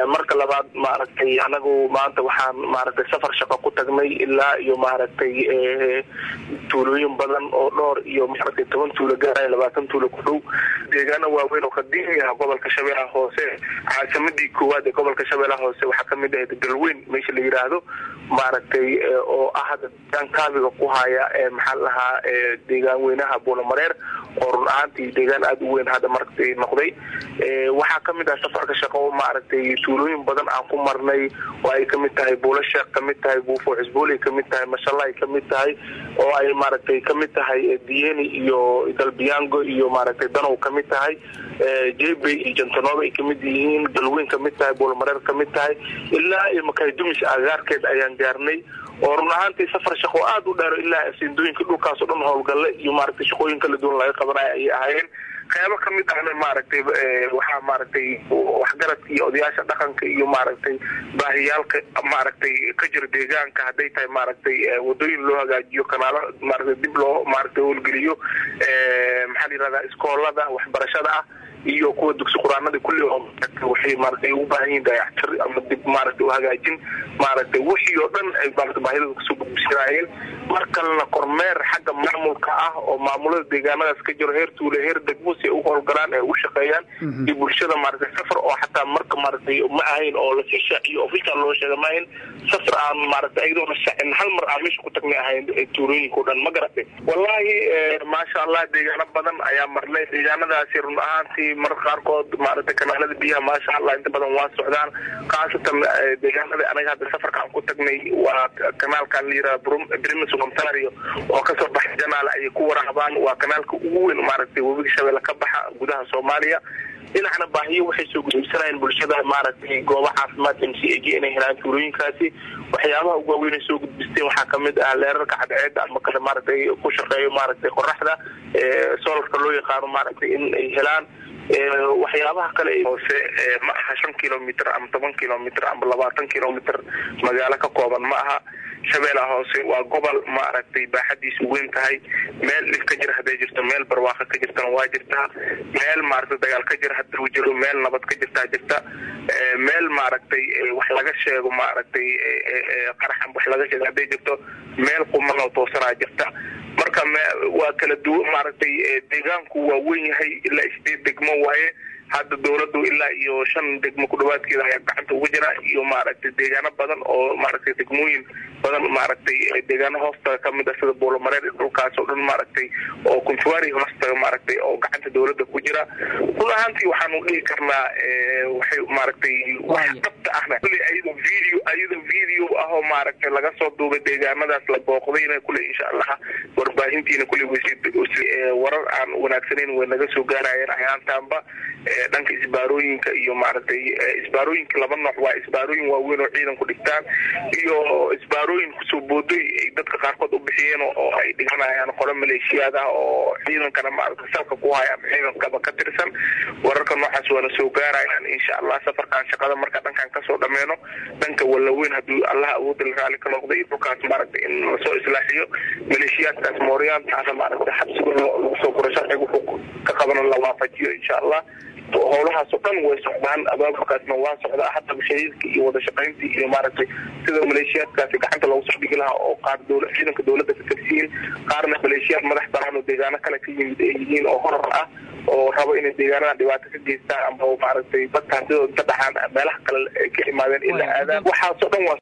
marka labaad maaragtay anagu maanta waxaan maaragtay safar shaqo ku tagnay ilaa iyo maaragtay tuulooyin badan oo dhowr iyo maaragtay toban tuulo gaaraya labaatan tuulo ku dhow deegaano waaweyn oo qadiimi ah gobolka shabeellaha hoose caasimadii koowaad ee gobolka shabeellaha hoose waxaa kamid ahayd galweyn meesha la yiraahdo maaragtay oo ah hadda deegaan kaabiga ku haya maxaa lahaa deegaan weynaha buulamareer oo run ahaantii deegaan aada u weyn hadda maragtay noqday waxaa kamid ah safarka shaqo maaragtay tuulooyin badan aan ku marnay oo ay kamid tahay buulasheekh kamid tahay buufo cusbooley kamid tahay mashala ay kamid tahay oo ay maaragtay kamid tahay dieni iyo dalbiyango iyo maaragtay danow kamid tahay jebe iyo jantanooba ay kamid yihiin galweyn kamid tahay buulmareer kamid tahay ilaa iyo makaydumis agaarkeed ayaan gaarnay oo run ahaantii safar shaqo aada u dheero ilaa sindooyinka dhulkaasoo dhan howlgalle iyo maaragtay shaqooyin kala duwan laga qabanaya ayay ahaayeen qeybo kamid ahna maaragtay waxaa maaragtay waxgaradka iyo odayaasha dhaqanka iyo maaragtay baahiyaalka maaragtay ka jira deegaanka hadday tahay maaragtay wadooyin loo hagaajiyo kanaalo maaragtay dib loo maaragtay howlgeliyo maxaa la yirahdaa iskoolada waxbarashada ah iyo kuwa dugsi quraanada kulli oo waxay maaragtay u baahan yihiin dayactir ama dib maaragtay u hagaajin maaragtay wixii oo dhan ay maaragtay baahidooda kasoo gudbisanaayeen mar kalena kormeer xagga maamulka ah oo maamulada deegaanadaas ka jiro heer tuule heer degmo si ay u howlgalaan ee u shaqeeyaan iyo bulshada maaragtay safar oo xataa marka maaragtay ma ahayn oo lasii shaaciyo official loo sheega ma ahayn safar aan maaragtay ayadoona shaacin hal mar aan meesha ku tagnay ahayn tuulooyinka o dhan ma garatay wallahi maasha allah deegaano badan ayaa marnay deegaanadaasi run ahaantii marka qaarkood maaragtay kanaalada biyaha maasha allah inta badan waa socdaan khaasatan deegaanada anaga hadda safarka aan ku tagnay waa kanaalkan la yiraha brimis ontario oo kasoo baxa janaal ayay ku waraabaan waa kanaalka ugu weyn maaragtay webiga shabeelle ka baxa gudaha soomaaliya dhinacna baahiyo waxay soo gudubsanayeen bulshada maaragtay gooba caafimaad m c a g inay helaan tuulooyinkaasi waxyaabaha ugu waaweyn ay soo gudbisteen waxaa kamid ah leerarka cadceeda ama kale maaragtay ku shaqeeyo maaragtay qoraxda solarka loo yaqaano maaragtay in ay helaan waxyaabaha kale hoose ma aha shan kilomitr ama toban kilomitr ama labaatan kilomitr magaalo ka kooban ma aha shabeellaha hoose waa gobol maaragtay baaxadiisu weyn tahay meel dhib ka jira hadday jirto meel barwaaqo ka jirtana waa jirtaa meel maaragtay dagaal ka jira hadduu jiro meel nabad ka jirtaa jirta meel maaragtay wax laga sheego maaragtay qaraxan wax laga sheego hadday jirto meel quman oo toosanaa jirta marka waa kala duwan maaragtay deegaanku waa weyn yahay ilaa isdeed degmo waaye hadda dawladdu ilaa iyo shan degmo ku dhawaadkeeda ayaa gacanta uga jira iyo maaragtay deegaano badan oo maaragtay degmooyin badan maaragtay deegaano hoostaga kamid ah sida buulamareer dhulkaas oo dhan maaragtay oo kuntuari hoostaga maaragtay oo gacanta dawladda ku jira run ahaantii waxaanu dhihi karnaa waxay maaragtay wax dhabta ahna kulli ayadoo video ayadoo video ah oo maaragtay laga soo duubay deegaanadaas la booqdayna kulli insha allah warbaahintiina kulli warar aan wanaagsanayn way naga soo gaarayeen ayaantaanba dhanka isbaarooyinka iyo maaragtay isbaarooyinka laba nooc waa isbaarooyin waaweyn oo ciidan ku dhigtaan iyo isbaarooyin kusoo booday ay dadka qaarkood u bixiyeen oo ay dhiganayaan qolo maleeshiyaad ah oo ciidankana maaragtay salka ku haya ama ciidankaba ka tirsan wararka noocaas waana soo gaarayaan insha allah safarkan shaqada marka dhankan kasoo dhameyno dhanka wallaweyn hadduu allah awoodda la raali ka noqda iyo dhulkaas maaragtay in lasoo islaaxiyo maleeshiyaadkaas mooryaantaana maaragtay xabsiga lagu soo guro sharciga wuxuu ka qabana la waafajiyo insha allah howlahaas oo dhan way socdaan abaabulkaasna waa socdaa hadda shariirka iyo wada shaqayntii iyo maaragtay sida maleeshiyaadkaasi gacanta loogu soo dhigi lahaa oo qaar dowla ciidanka dowladda ka tirsiyiin qaarna maleeshiyaad madax banaan oo deegaano kale ka yimid ay yihiin oo horar ah oo rabo inay deegaanada dhibaato ka geystaan ama maaragtay dadka hantidooda ka dhaxaan meelaha kale ay ka imaadeen in la aadaan waxaasoo dhan waa